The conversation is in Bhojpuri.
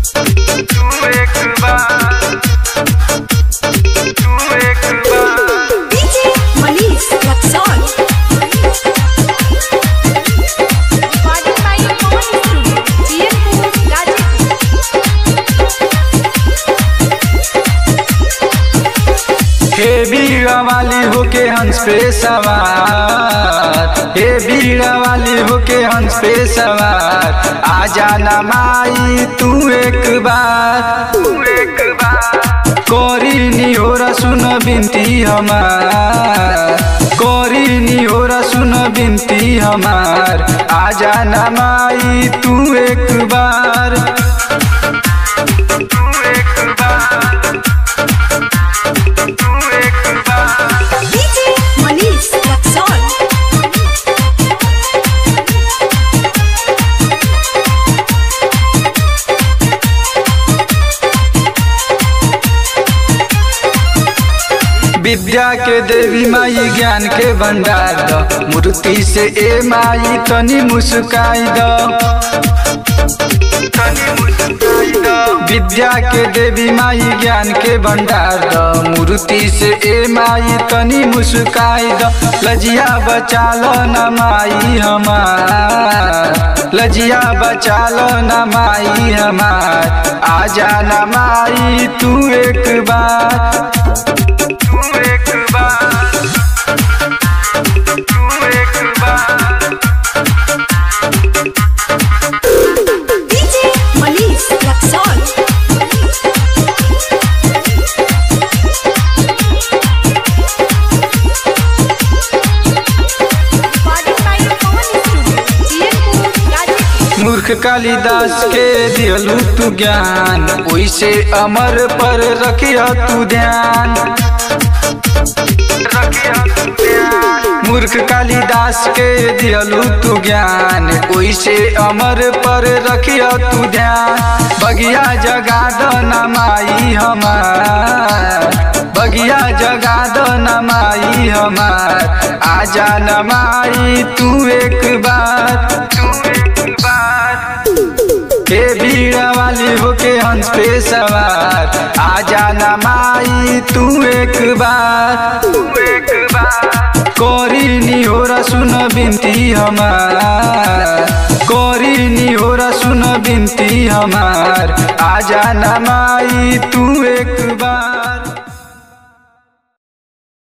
तू एक बार तू एक बार DJ Manish Luxon. Recorded by Pawan Studio, GM4, Gazipur. हे बीड़ा वाली होके हंस पे सवार हे बीड़ा वाली होके हंस पे सवार आ जाना माई तू एक बार तू एक बार कोरी नी हो रा सुन बिनती हमार कोरी नी हो रा सुन बिनती हमार आ जाना माई तू एक बार तू एक बार तू एक बार DJ Manish Luxon. विद्या के देवी माई ज्ञान के भंडार द मूर्ति से ए माई तनी मुस्काई द विद्या के देवी माई ज्ञान के भंडार द मूर्ति से ए माई तनी मुस्काई द लजिया बचा लो न माई हमार लजिया बचा लो न माई हमार आजा न माई तू एक बार तू एक बार तू एक बार DJ Manish Luxon. Recorded by Pawan Studio, GM4, Gazipur. मूर्ख कालिदास के दिलू तू ज्ञान ओइसे अमर पर रखिया तू ध्यान मूर्ख कालिदास के दिलू तू ज्ञान ओइसे अमर पर रखिया तू ध्यान बगिया जगा दो न माई हमार बगिया जगा दो न माई हमार आजा न माई तू एक बार तू एक बार हे बीड़ा वाली होके हंस पे सवार आजा न माई तू एक बार तू एक बार कोरी नी हो रा सुन बिनती हमार कोरी नी हो रा सुन बिनती हमार आजा न माई तू एक